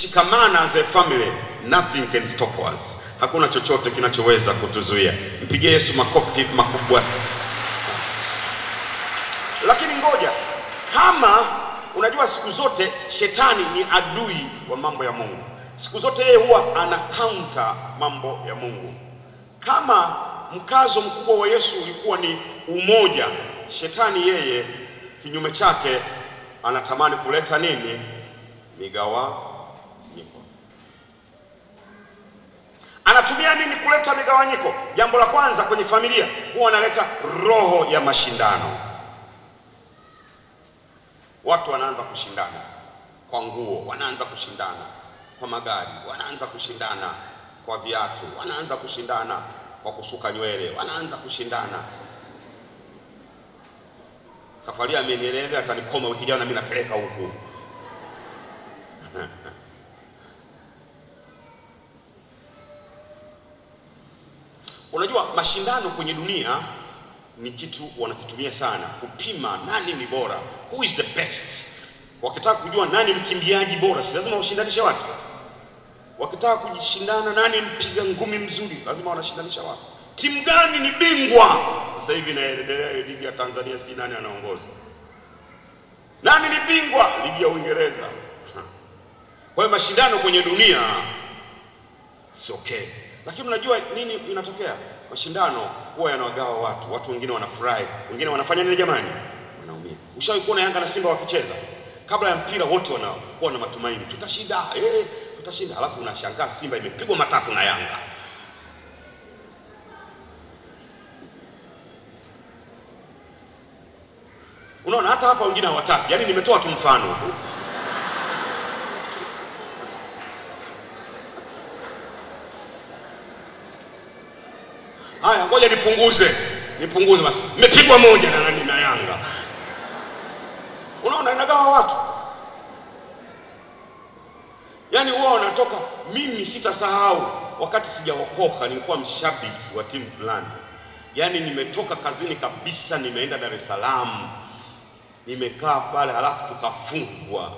tukishikamana as a family nothing can stop us hakuna chochote kinachoweza kutuzuia mpigie yesu makofi makubwa lakini ngoja kama unajua siku zote shetani ni adui wa mambo ya mungu siku zote yeye huwa ana counter mambo ya mungu kama mkazo mkubwa wa yesu ulikuwa ni umoja shetani yeye kinyume chake anatamani kuleta nini migawanyiko anatumia nini kuleta migawanyiko jambo la kwanza kwenye familia huwa analeta roho ya mashindano watu wanaanza kushindana kwa nguo wanaanza kushindana kwa magari wanaanza kushindana kwa viatu wanaanza kushindana kwa kusuka nywele wanaanza kushindana safari amenieleza atanikoma wiki ijayo na mimi napeleka huku unajua mashindano kwenye dunia ni kitu wanakitumia sana kupima nani ni bora who is the best wakitaka kujua nani mkimbiaji bora si lazima washindanishe watu wakitaka kujishindana nani mpiga ngumi mzuri lazima wanashindanisha watu timu gani ni bingwa sasa hivi inaendelea ligi ya tanzania si nani anaongoza nani ni bingwa ligi ya uingereza kwa hiyo mashindano kwenye dunia si okay lakini unajua nini inatokea mashindano huwa yanawagawa watu watu wengine wanafurahi wengine wanafanya nini jamani wanaumia ushawahi kuona yanga na simba wakicheza kabla ya mpira wote wanakuwa na matumaini tutashinda eh, tutashinda alafu unashangaa simba imepigwa matatu na yanga unaona hata hapa wengine hawataki yaani nimetoa tu mfano tu haya ngoja nipunguze nipunguze basi mmepigwa moja na nani na yanga unaona inagawa watu yaani huwa wanatoka mimi sitasahau wakati sijaokoka nilikuwa mshabiki wa timu fulani yaani nimetoka kazini kabisa nimeenda dar es salaam nimekaa pale halafu tukafungwa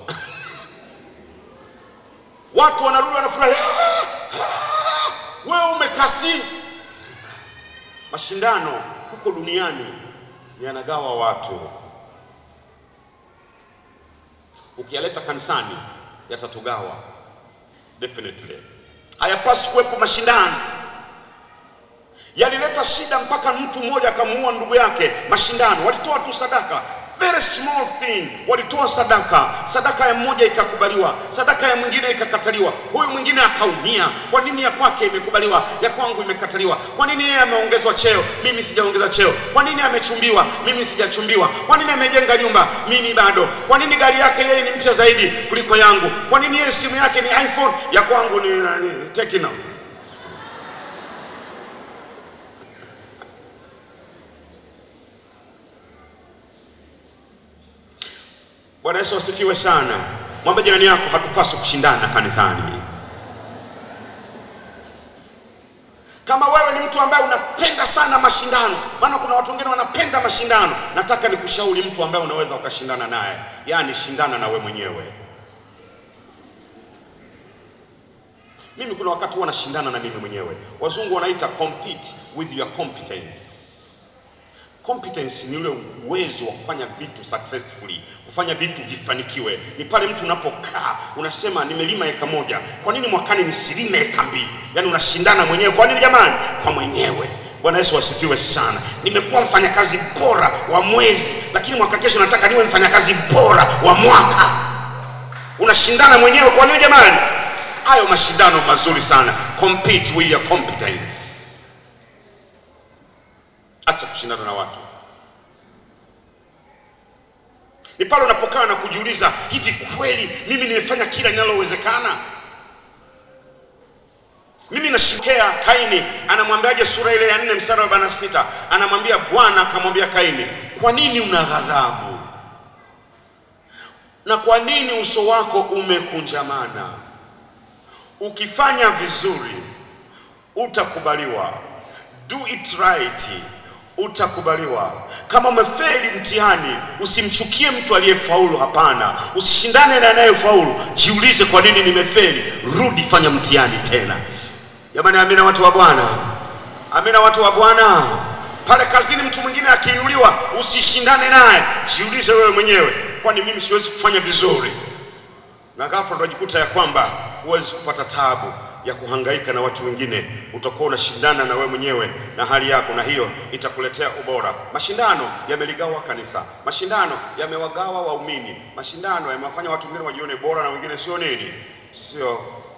watu wanarudi wanafurahi "Ah, ah, wewe umekasi mashindano huko duniani yanagawa watu ukiyaleta kanisani yatatugawa definitely hayapaswi kuwepo mashindano yalileta shida mpaka mtu mmoja akamuua ndugu yake mashindano walitoa tu sadaka very small thing walitoa sadaka sadaka ya mmoja ikakubaliwa sadaka ya mwingine ikakataliwa huyu mwingine akaumia kwa nini ya kwake imekubaliwa ya kwangu imekataliwa kwa nini yeye ameongezwa cheo mimi sijaongeza cheo kwa nini amechumbiwa mimi sijachumbiwa kwa nini amejenga nyumba mimi bado kwa nini gari yake yeye ni mpya zaidi kuliko yangu kwa nini yeye simu yake ni iphone ya kwangu ni, ni tekno Bwana Yesu asifiwe sana. Mwambie jirani yako, hatupaswi kushindana kanisani. Kama wewe ni mtu ambaye unapenda sana mashindano, maana kuna watu wengine wanapenda mashindano, nataka nikushauri mtu ambaye unaweza ukashindana naye, yaani shindana na we mwenyewe. Mimi kuna wakati huwa nashindana na mimi mwenyewe, wazungu wanaita compete with your competence. Competence ni ule uwezo wa kufanya vitu successfully, kufanya vitu vifanikiwe. Ni pale mtu unapokaa unasema, nimelima eka moja, kwa nini mwakani nisilime eka mbili? Yaani unashindana mwenyewe. Kwa nini jamani? Kwa mwenyewe. Bwana Yesu asifiwe sana. Nimekuwa mfanyakazi bora wa mwezi, lakini mwaka kesho nataka niwe mfanyakazi bora wa mwaka. Unashindana mwenyewe. Kwa nini jamani? Hayo mashindano mazuri sana. Compete with your competence. Acha kushindana na watu. Ni pale unapokaa na kujiuliza, hivi kweli mimi nimefanya kila linalowezekana? Mimi nashikea Kaini, anamwambiaje sura ile ya nne mstari wa arobaini na sita anamwambia Bwana akamwambia Kaini, kwa nini una ghadhabu na kwa nini uso wako umekunjamana? Ukifanya vizuri utakubaliwa, do it right, utakubaliwa. Kama umefeli mtihani, usimchukie mtu aliyefaulu. Hapana, usishindane na anayefaulu. Jiulize, kwa nini nimefeli? Rudi, fanya mtihani tena. Jamani, amina watu wa Bwana, amina watu wa Bwana. Pale kazini mtu mwingine akiinuliwa, usishindane naye, jiulize wewe mwenyewe, kwani mimi siwezi kufanya vizuri? Na ghafla unajikuta ya kwamba huwezi kupata tabu ya kuhangaika na watu wengine, utakuwa unashindana na wewe mwenyewe na hali yako, na hiyo itakuletea ubora. Mashindano yameligawa kanisa, mashindano yamewagawa waumini, mashindano yamewafanya watu wengine wajione bora na wengine sio nini, sio